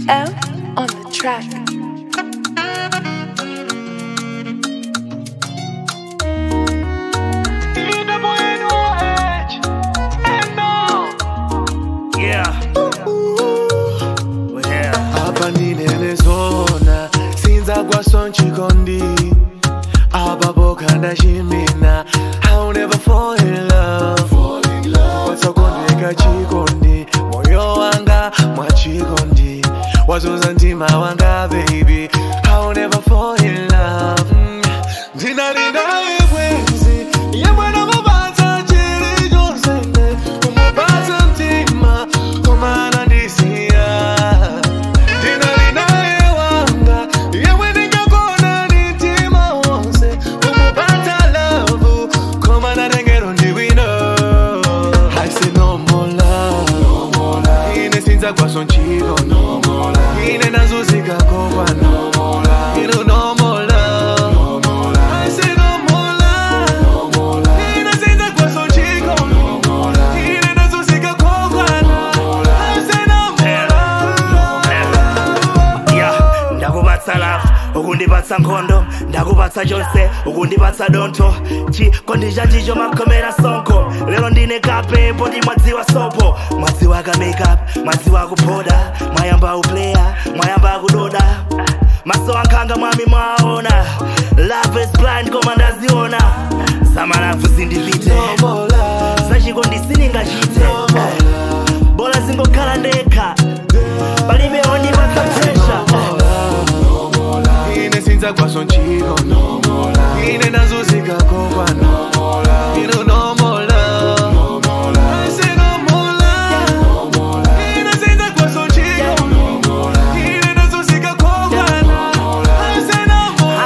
M on the track. Yeah. We're here. hapa ndinenezona sinza kwaso nchikondi apapo kandachimina I'll never fall in love watsakondeka chikondi moyo wanga mwachikondi wazuza mtima wanga baby I'll never fall in love Mm. ndinalinaye bwenzi yemwe namupatsa chili chonsene kumupatsa mtima komana ndisiya ndinalinaye wanga yemwe ndingakona mtima wonse kumupatsa lavu komana tengero ndiwino I say no more love ine sinza kwaso nchiko ine nazuzika kopano ino no more love I say no more love ine sinza kwaso nchiko ine nazuzika kopano I say no more love Yeah. ndakubatsa lafu ukundipatsa nkhondo ndakubatsa chonse ukundipatsa dontho chikondi chanjicho makhomera sonko lero ndine kape poti mwadziwa sopo mwadziwa ka makeup mwadziwa kuphoda mwayamba upleya mwayamba kudoda maso ankhanga mwami mwaona love is blind koma ndaziona samalafu zindipite no more love zachikondi sindingachite bola zingokhala ndekha palibe ondipatsa pressure ine sinza kwaso nchiko ine nazuzika kopano ino no more love I say no more love ine sinza kwaso nchiko ine nazuzika kopano I say no more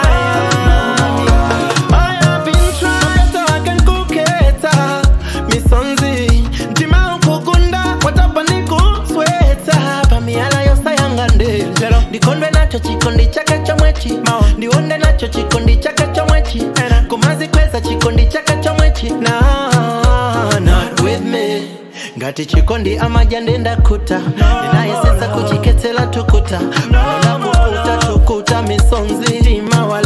I have been trying to wake nkuketa misonzi mtima ukugunda watapa ndikusweta pamiyala yosayanga ndelo ndikondwe nacho chikondi chake chomwechi ndiwonde nacho chikondi chake chomwechi kumazikweza chikondi chake chomwechi na not with me ngati chikondi amaja ndenda kuta ndinayesesa kuchiketsela tukuta nona kukuta tukuta misonzi mtima wala